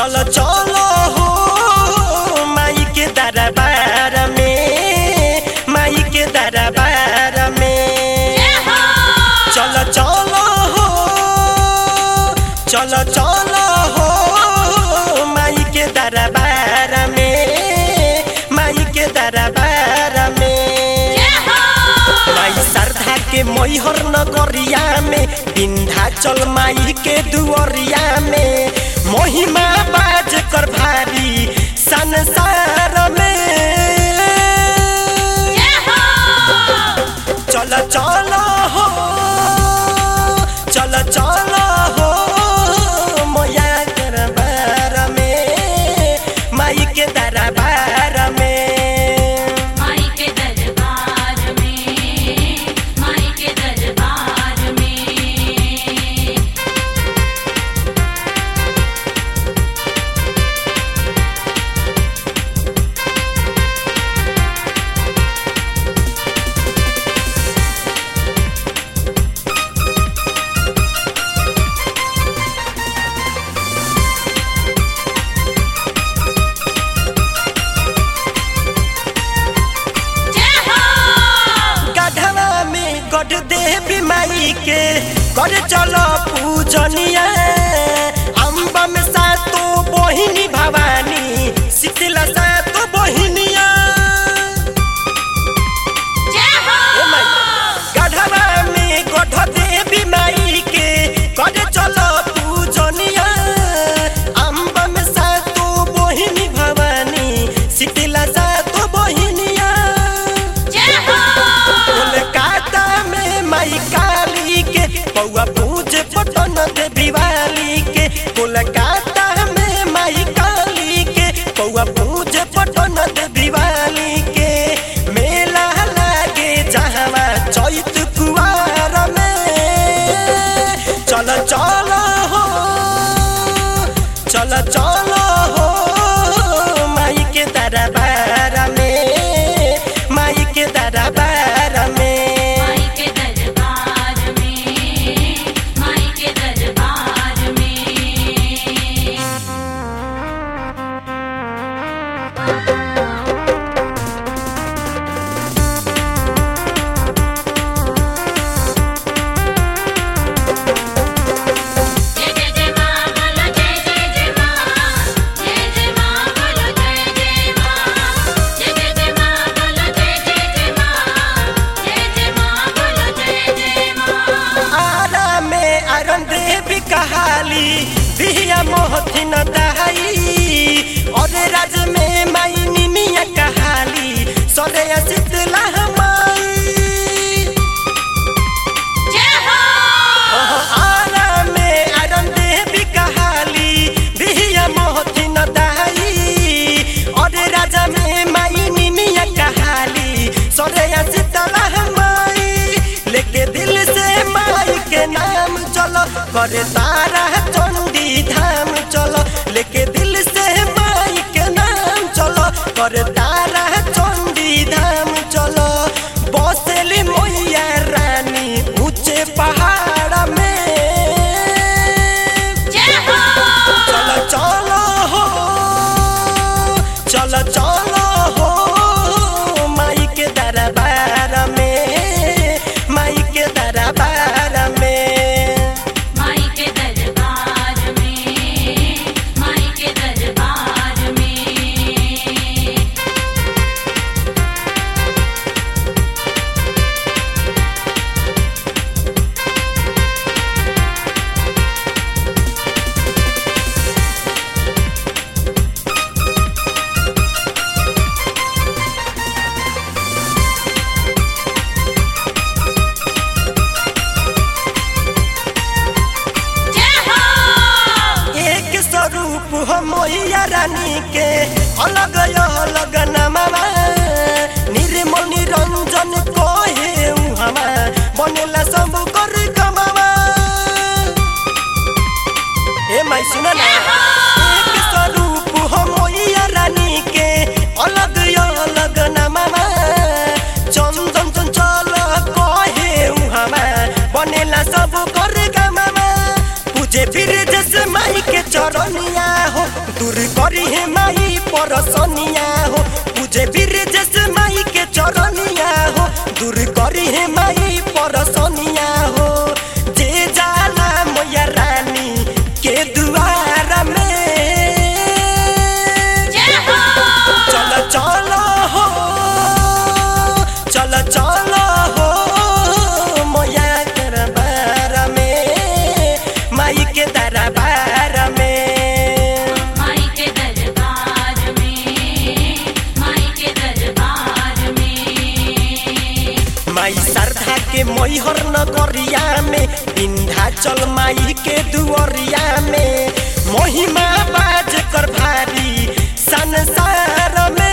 चलो चलो हो माई के दरबार में माई के दरबार में चलो चलो हो चलो चलो हो माई के दरबार में माई के दरबार में माई श्रद्धा के मैहर नगरिया में विंध्याचल माई के दुअरिया में महिमा बाज कर भारी संसार में चल चल हो चल चल हो मोया दरबार में माई के दरबार में माई के दरबार में माई के दरबार में गढ़वा में गढ़ देवी माई के कर चलो पूजनिया अम्बा में सातो बहिनी भवानी शीतला सातो बहिनिया ए माई, गढ़वा में गढ़ देवी माई के कर चलो पूजनिया अम्बा में सातो बहिनी भवानी शीतला सातो बहिनिया कोलकाता में माई काली के पौआ पूज पटन देवी वाली के कोलकाता में माई काली के पौआ पूज पटन देवी वाली के मेला लागे जहवा चैत कुआर में चल चल हो चल चल हो माई के दरबार में माई के दरबार में माई के दरबार में माई के दरबार में जय जय जय मां बोलो जय जय जय मां जय जय मां बोलो जय जय मां जय जय जय मां बोलो जय जय जय मां जय जय मां बोलो जय जय मां आरा में अरन देवी कहाली बिहिया मोहथिन दहाई और राज में माई निमिया कहाली सरे शीतला माई जय हो ओहो आरा में अरन देवी कहाली बिहिया मोहथिन दहाई और राज में माई निमिया कहाली सरे शीतला माई लेके दिल से माई के नाम चलो करे तारा चंडी धाम चलो लेके दिल से माई के नाम चलो करे तारा चंडी धाम चलो बसेली मैया रानी ऊंचे पहाड़ में जय हो चलो चलो हो चलो चलो हो माई के दरबार में माई के दरबार में माई के दरबार में माई के दरबार में जय हो एक स्वरूप हो मैया रानी के अलग अलग नमवा निर्मल निरंजन कहे हमा बनेला सब कर कमावा ए माई सुन ना एक स्वरूप हो मैया रानी के अलग अलग नमवा चंदन चंचल कहे हमा बनेला सब कर कमावा पूजे फिर जैसे माई के चरण चरनिया हो दूर करी है माई परसनिया हो पूजे वीर जैसे माई के चरनिया हो दूर करी है माई परसनिया हो जे जाला मैया रानी के दुआर में जय हो चल चल हो चल चल हो मैया दरबार में माई के दरबार में माई के दरबार में माई के दरबार में माई श्रद्धा के मैहर नगरिया में विंध्याचल माई के दुअरिया में महिमा बाज कर भारी संसार में